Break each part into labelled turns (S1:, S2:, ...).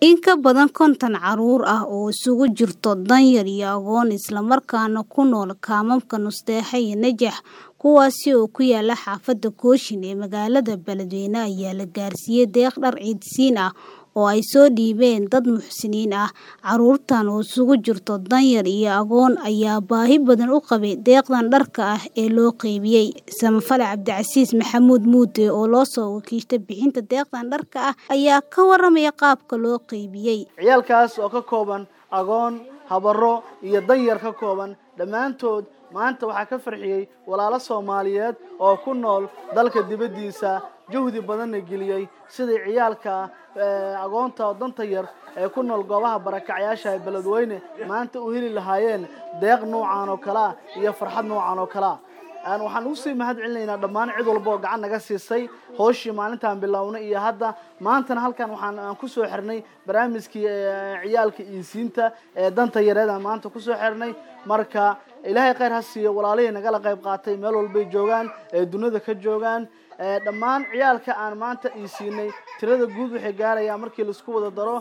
S1: In ka badan konton carruur ah oo isugu jirta danyar iyo agoon isla markaana ku nool kaamamka Nustexa iyo Najax kuwaasi oo ku yaala xaafadda Kooshin ee magaalada Beledweyne ayaa la gaarsiiyay deeq dhar ciidsiin ah oo ay soo dhiibeen dad muxsiniin ah. Carruurtan oo isugu jirta danyar iyo agoon ayaa baahi badan u qabay deeqdan dharka ah ee loo qaybiyay. Samafale Cabdicasiis Maxamuud Muude oo loo soo wakiishay bixinta deeqdan dharka ah ayaa ka warramaya qaabka loo qaybiyay.
S2: ciyaalkaas oo ka kooban agoon habaro iyo danyar ka kooban dhammaantood maanta waxaa ka farxiyey walaalo soomaaliyeed oo ku nool dalka dibaddiisa juhdi badanna geliyey sidii ciyaalka agoonta oo danta yar ee ku nool goobaha barakacyaasha ee beledweyne maanta u heli lahaayeen deeq noocan oo kale ah iyo farxad noocan oo kale ah waxaan usii mahad celinaynaa dhammaan cid walba oo gacan naga siisay hooshii maalintaan bilownay iyo hadda maantana halkan waxaan aan kusoo xirnay barnaamijkii ciyaalka iisiinta ee danta yareed aan maanta kusoo xirnay marka ilaahay khayr ha siiyo walaalihii nagala qayb qaatay meel walbay joogaan ee dunida ka joogaan dhammaan ciyaalka aan maanta iisiinay tirada guud waxay gaarayaan markii laisku wada daro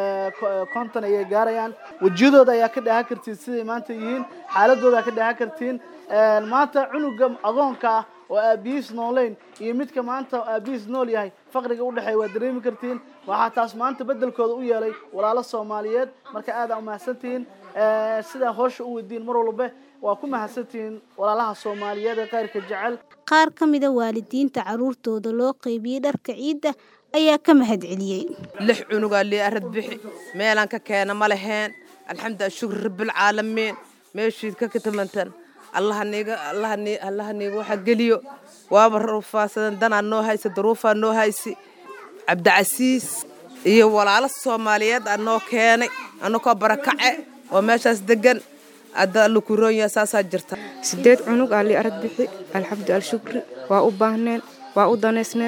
S2: konton ayay gaarayaan wejiyadooda ayaa ka dheehan kartiin siday maanta yihiin xaaladooda ka dheehan kartiin maanta cunuga agoonka ah oo aabihiis nooleyn iyo midka maanta aabihiis nool yahay faqriga udhexeeya waa dareemi kartiin waxaa taas maanta bedelkooda u yeelay walaalo soomaaliyeed marka aada umahadsantihiin sidaa hoosha u weydiin mar walba waa ku mahadsantihiin walaalaha soomaaliyeed ee khayrka jecel
S1: Qaar ka mid a waalidiinta carruurtooda loo qaybiyay dharka ciidda ayaa ka mahad celiyay.
S3: lix cunugaa lii arad bixi meelaan ka keena ma laheen alxamdu shukri rabbilcaalamiin meeshii ka katamantan allaha niiga allaha nii allaha niiga waxa geliyo waaba ruufaasadan danaa noo haysa daruufaa noo haysi cabdicasiis iyo walaalo soomaaliyeed aa noo keenay annakoo barakace oo meeshaas degan hadda alla ku roonyaha saasaa jirta
S4: sideed cunug aa lii arag bixi alxamdu alshukri waa u baahneen waa u danaysneen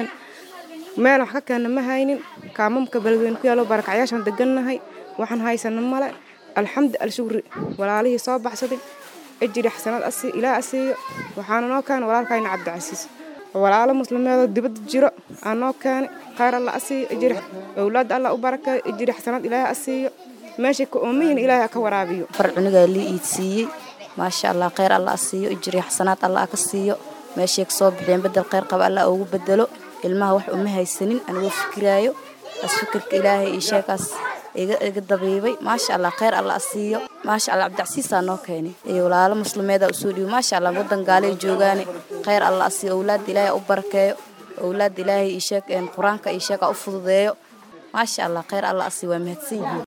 S4: meel wax ka keenna ma haynin kaamamka beledweyne ku yaalo barakacyaashaan degannahay waxaan haysana male alxamdu alshukri walaalihii soo baxsaday ejiri xasanaad asi ilaa asiiyo waxaana noo keenay walaalkayna cabdicasiis walaalo muslimeedoo dibadda jiro aa noo keenay khayr alla asiiyo ejiri owlaadda alla u barakeeyo ejiri xasanaad ilaahay asiiyo meeshay ka oomayihin ilaahay ha ka waraabiyo
S5: far cunugaa lii iidsiiyey maasha allah khayr alla a siiyo ijiri xasanaad alla a ka siiyo meeshay ka soo bixiyeen bedel khayr qaba alla ugu bedelo ilmaha wax uma haysanin anigoo fikiraayo as fikirka ilaahay iyo sheekaas iga dabiibay maasha allah khayr alla a siiyo maasha allah cabdicasiisaa noo keenay iyo walaalo muslimeeda usoo dhiibo maasha allah wadan gaalay joogaane khayr alla a siiyo owlaadda ilaahay u barakeeyo owlaadda ilaahay iyo sheek qur-aanka iyo sheeka u fududeeyo maasha allah khayr alla a siiyo waa mahadsan yihiin